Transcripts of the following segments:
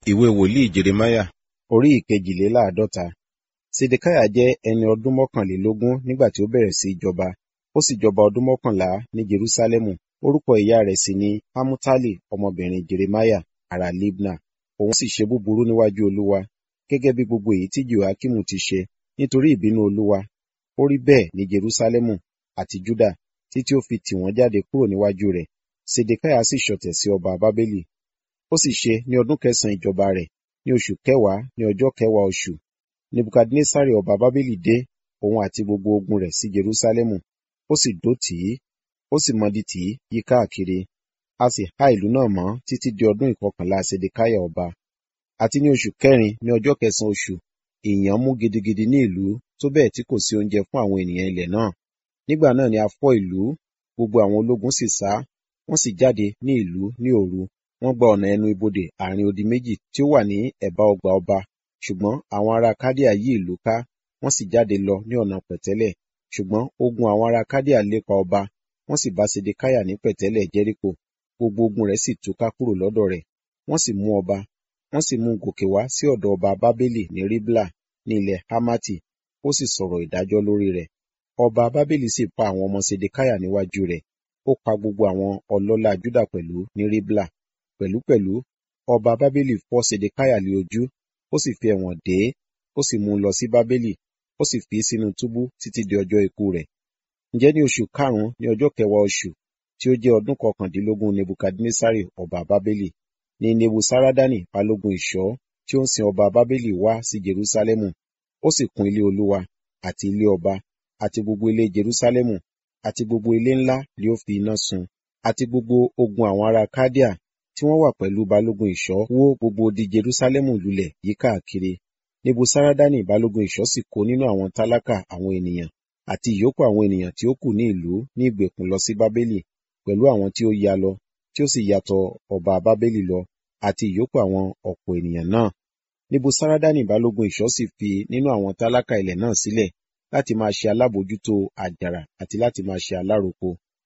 Ìwé wòlíì Jeremáyà orí ìkejìléláàádọ́ta. Sedekiah jẹ́ ẹni ọdún mọ́kànlélógún nígbà tí ó bẹ̀rẹ̀ sí í jọba. Ó sì jọba ọdún mọ́kànlá ní Jerúsálẹ́mù. Orúkọ ìyá rẹ̀ sì ni Hamutali ọmọbìnrin Jeremáyà ará Libna. Òun sì ṣe búburú níwájú Olúwa, gẹ́gẹ́ bí gbogbo èyí tí Jehoiakimu ti ṣe, nítorí ìbínú Olúwa. Ó rí bẹ́ẹ̀ ní Jerúsálẹ́mù àti Juda, títí ó fi tì wọ́n jáde kúrò níwájú rẹ̀. Sedekiah sì ṣọ̀tẹ̀ sí ọba Bábélì. Ó sì ṣe ní ọdún kẹsànán ìjọba rẹ̀, ní oṣù kẹwàá ní ọjọ́ kẹwàá oṣù, Nebukadnessari ọba Bábélì dé, òun àti gbogbo ogun rẹ̀ sí Jerúsálẹ́mù. Ó sì dó tì í, ó sì mọdi tì í yí káàkiri. A sì há ìlú náà mọ́ títí di ọdún ìkọkànlá Sedekiah ọba. Àti ní oṣù kẹrin ní ọjọ́ kẹsànán oṣù, ìyàn mú gidigidi ní ìlú, tó bẹ́ẹ̀ tí kò sí oúnjẹ fún àwọn ènìyàn ilẹ̀ náà. Nígbà náà ni a fọ́ ìlú, gbogbo àwọn ológun sì sá, wọ́n sì jáde ní ìlú ní òru. Wọ́n gba ọ̀nà ẹnu ibodè àárín odi méjì tí ó wà ní ẹ̀bá ọgbà ọba. Ṣùgbọ́n àwọn ará Kaldea yí ìlú ká, wọ́n sì jáde lọ ní ọ̀nà pẹ̀tẹ́lẹ̀. Ṣùgbọ́n ogun àwọn ará Kaldea lépa ọba, wọ́n sì bá Sedekiah ní pẹ̀tẹ́lẹ̀ Jẹ́ríkò. Gbogbo ogun rẹ̀ sì túká kúrò lọ́dọ̀ rẹ̀. Wọ́n sì mú ọba, wọ́n sì mú un gòkè wá sí ọ̀dọ̀ ọba Bábélì ní Ribla ní ilẹ̀ Hamati, ó sì sọ̀rọ̀ ìdájọ́ lórí rẹ̀. Ọba Bábélì sì pa àwọn ọmọ Sedekiah níwájú rẹ̀. Ó pa gbogbo àwọn ọlọ́lá Juda pẹ̀lú ní Ribla. Pẹ̀lúpẹ̀lú, ọba Bábélì fọ́ Sedekiah lé ojú, ó sì fi ẹ̀wọ̀n dè é, ó sì mú un lọ sí Bábélì, ó sì fi í sínú túbú títí di ọjọ́ ikú rẹ̀. Ǹjẹ́ ní oṣù karùn-ún ní ọjọ́ kẹwàá oṣù, tí ó jẹ́ ọdún kọkàndínlógún Nebukadnessari ọba Bábélì, ni Nebusaradani balógun ìṣọ́ tí ó ń sin ọba Bábélì wá sí Jerúsálẹ́mù. Ó sì kún ilé Olúwa, àti ilé ọba, àti gbogbo ilé Jerúsálẹ́mù, àti gbogbo ilé ńlá ni ó fi iná sun, àti gbogbo ogun àwọn ará Kaldea tí wọ́n wà pẹ̀lú balógun ìṣọ́ wó gbogbo odi Jerúsálẹ́mù lulẹ̀ yíkákiri. Nebusaradani balógun ìṣọ́ sì kó nínú àwọn tálákà àwọn ènìyàn, àti ìyókù àwọn ènìyàn tí ó kù ní ìlú ní ìgbèkùn lọ sí Bábélì, pẹ̀lú àwọn tí ó ya lọ, tí ó sì ya tọ ọba Bábélì lọ, àti ìyókù àwọn ọ̀pọ̀ ènìyàn náà. Nebusaradani balógun ìṣọ́ sì fi nínú àwọn tálákà ilẹ̀ náà sílẹ̀ láti máa ṣe alábòójútó àjàrà àti láti máa ṣe alároko.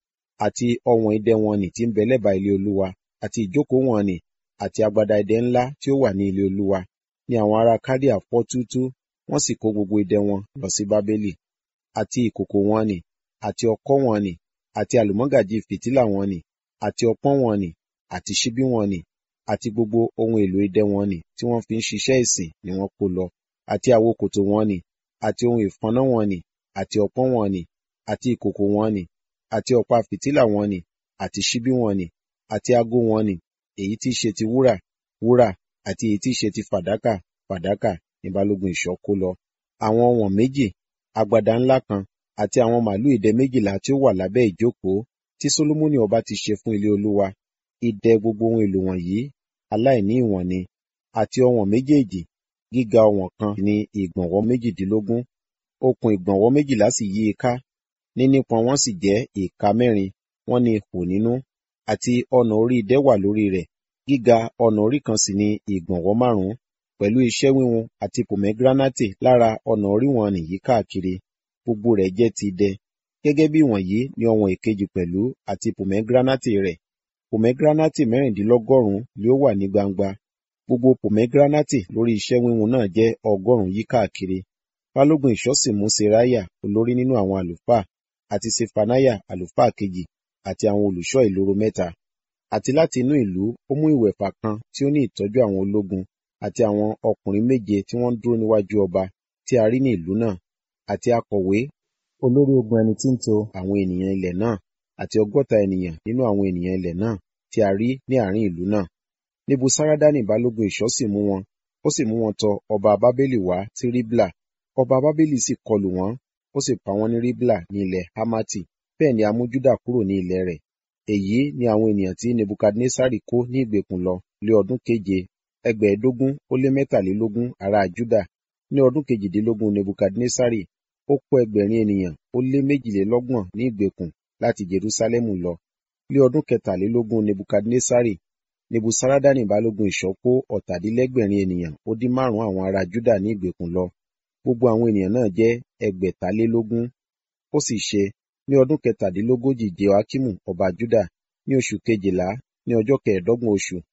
Àti ọ̀wọ̀n idẹ wọn nì tí ń bẹ lẹ́bàá ilé Olúwa, àti ìjókòó wọn nì, àti agbada idẹ ńlá tí ó wà ní ilé Olúwa, ni àwọn ará Kaldea fọ́ túútúú, wọ́n sì kó gbogbo idẹ wọn lọ sí Bábélì. Àti ìkòkò wọn nì, àti ọ̀kọ̀ wọn nì, àti àlùmọ́gàjí fìtílà wọn nì, àti ọpọ́n wọn nì, àti ṣíbí wọn nì, àti gbogbo ohun èlò idẹ wọn nì tí wọ́n fi ń ṣiṣẹ́ ìsìn ni wọ́n kó lọ, àti àwokòtò wọn nì, àti ohun ìfọ́nná wọn nì, àti ọpọ́n wọn nì, àti ìkòkò wọn nì, àti ọ̀pá fìtílà wọn nì, àti ṣíbí wọn nì, àti ago wọn nì, èyí tí í ṣe ti wúrà, wúrà, àti èyí tí í ṣe ti fàdákà, fàdákà ni balógun ìṣọ́ kó lọ. Àwọn ọ̀wọ̀n méjì, agbada ńlá kan, àti àwọn màlúù idẹ méjìlá tí ó wà lábẹ́ ìjókòó tí Solomoni ọba ti ṣe fún ilé Olúwa. Idẹ gbogbo ohun èlò wọ̀nyí aláìní ìwọ̀n ni, àti ọ̀wọ̀n méjèèjì, gíga ọ̀wọ̀n kan ní ìgbọ̀nwọ́ méjìdínlógún, okùn ìgbọ̀nwọ́ méjìlá sì yí i ká, nínípọn wọn sì jẹ́ ìka mẹ́rin, wọ́n ní ihò nínú, àti ọ̀nà orí idẹ wà lórí rẹ̀, gíga ọ̀nà orí kan sì ní ìgbọ̀nwọ́ márùn-ún, pẹ̀lú iṣẹ́ wíwun àti pòmẹ́gíránátì lára ọ̀nà orí wọn nì yíkákiri, gbogbo rẹ̀ jẹ́ ti idẹ. Gẹ́gẹ́ bí ìwọ̀nyí ni ọ̀wọ̀n èkejì pẹ̀lú àti pòmẹ́gíránátì rẹ̀. Pòmẹ́gíránátì mẹ́rìndínlọ́gọ́rùn-ún ni ó wà ní gbangba. Gbogbo pòmẹ́gíránátì lórí iṣẹ́ wíwun náà jẹ́ ọgọ́rùn-ún yíkákiri. Balógun ìṣọ́ sì mú Seraiah olórí nínú àwọn àlùfáà, àti Ṣefaniah àlùfáà kejì, àti àwọn olùṣọ́ ìloro mẹ́ta. Àti láti inú ìlú ó mú ìwẹ̀fà kan tí ó ní ìtọ́jú àwọn ológun, àti àwọn ọkùnrin méje tí wọ́n dúró níwájú ọba tí a rí ní ìlú náà, àti akọ̀wé, olórí ogun ẹni tí ń to àwọn ènìyàn ilẹ̀ náà, àti ọgọ́ta ènìyàn nínú àwọn ènìyàn ilẹ̀ náà tí a rí ní àárín ìlú náà. Nebusaradani balógun ìṣọ́ sì mú wọn, ó sì mú wọn tọ ọba Bábélì wá sí Ribla. Ọba Bábélì sì kọlù wọ́n, ó sì pa wọ́n ní Ribla ní ilẹ̀ Hamati. Bẹ́ẹ̀ ni a mú Juda kúrò ní ilẹ̀ rẹ̀. Èyí ni àwọn ènìyàn tí Nebukadnessari kó ní ìgbèkùn lọ lé ọdún keje, ẹgbẹ̀ẹ́dógún ó lé mẹ́tàlélógún ará Juda. Ní ọdún kejìdínlógún Nebukadnessari, ó kó ẹgbẹ̀rin ènìyàn ó lé méjìlélọ́gbọ̀n ní ìgbèkùn láti Jerúsálẹ́mù lọ. Ní ọdún kẹtàlélógún Nebukadnessari, Nebusaradani balógun ìṣọ́ kó ọ̀tàdínlẹ́gbẹ̀rin ènìyàn ó dín márùn-ún àwọn ará Juda ní ìgbèkùn lọ. Gbogbo àwọn ènìyàn náà jẹ́ ẹgbẹ̀talélógún. Ó sì ṣe ní ọdún kẹtàdínlógójì Jehoiakimu ọba Juda ní oṣù kejìlá ní ọjọ́ kẹẹ̀ẹ́dọ́gbọ̀n oṣù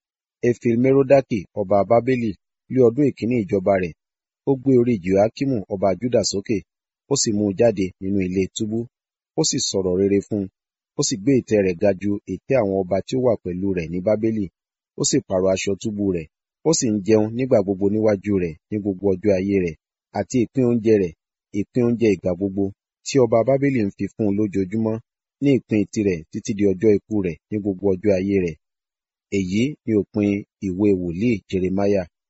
efilmerodaki ọba bábélì ní ọdún ìkíní ìjọba rẹ̀ ó gbé orí jehoiakimu ọba juda sókè ó sì mú un jáde nínú ilé túbú ó sì sọ̀rọ̀ rere fún un ó sì gbé ìtẹ́ rẹ̀ ga ju ìtẹ́ àwọn ọba tí ó wà pẹ̀lú rẹ̀ ní bábélì ó sì pààrọ̀ aṣọ túbú rẹ̀ ó sì ń jẹun nígbà gbogbo níwájú rẹ̀ ní gbogbo ọjọ́ ayé rẹ̀ àti ìpín oúnjẹ rẹ̀ ìpín oúnjẹ ìgbà gbogbo tí ọba bábélì ń fi fún un lójoojúmọ́ ní ìpín tirẹ̀ títí di ọjọ́ ikú rẹ̀ ní gbogbo ọjọ́ ayé rẹ̀ èyí ni òpin ìwé wòlíì jeremáyà